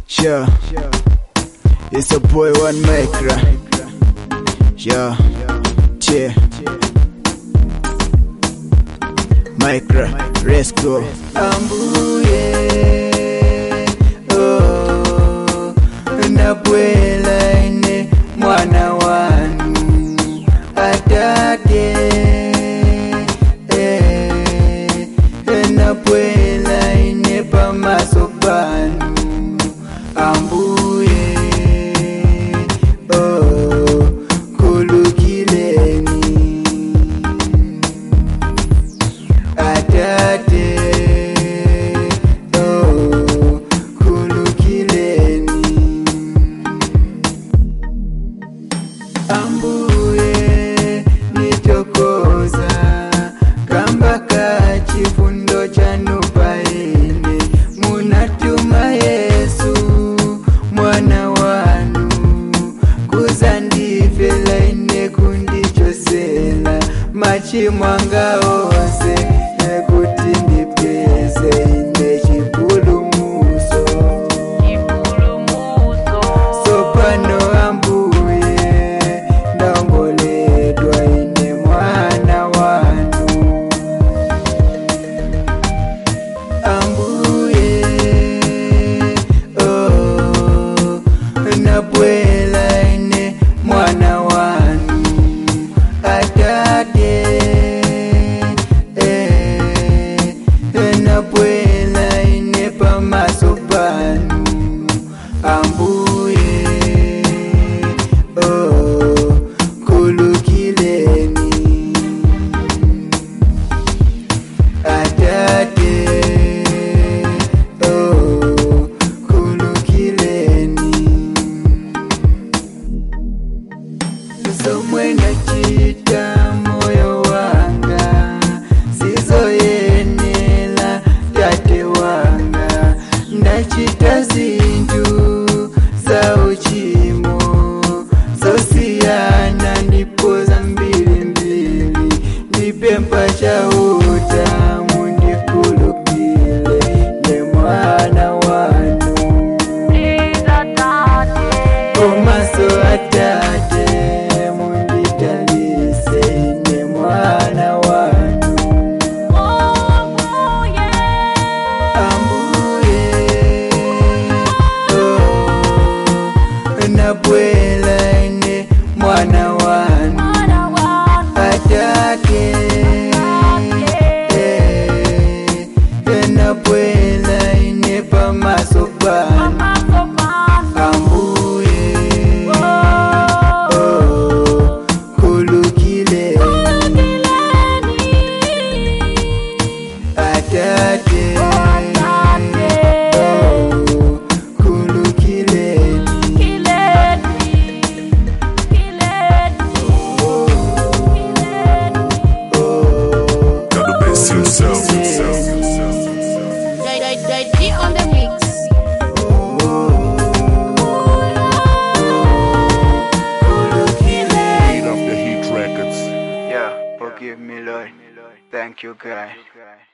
Sure. It's a boy one micro. Sure. Cheer. Micro. Let's go. Ambuye. Oh. Nabwela ine mwana wanu. Atate. Eh. Nabwela ine pamaso panu. Ambuye. Oh. Kulukileni. Atate. Oh. Kulukileni. Ambuye nitokoza kamba ka chifundo chanu paine munatuma Yesu mwana wanu kuzandifela ine kundichosela machimo anga onse nekuti ndipeze ine chipulumuso sopano ambuye ndamboledwa ine mwana wanu ambuye oh, nabwela ine mwana wanu atate eh, nabwela ine pamaso panu ambuye oh, kulukileni atate oh, kulukileni zomwe nachita moyo wanga sizoyenela tate wanga ndachita zinthu za uchimo zosiyana ndipo zambirimbiri ndipempha chauta mundikhululukire ne mwana wanu komaso atate mundidalise ne mwana wanu ambuye oh, nabwela ine mwana wanu atate eh, nabwela ine pamaso panu ambuye oh, kulukile atate oh, kulukileni oh, Got the best himself. on the mix. Heat of the Heat Records. Yeah, forgive me, Lord. Thank you, God.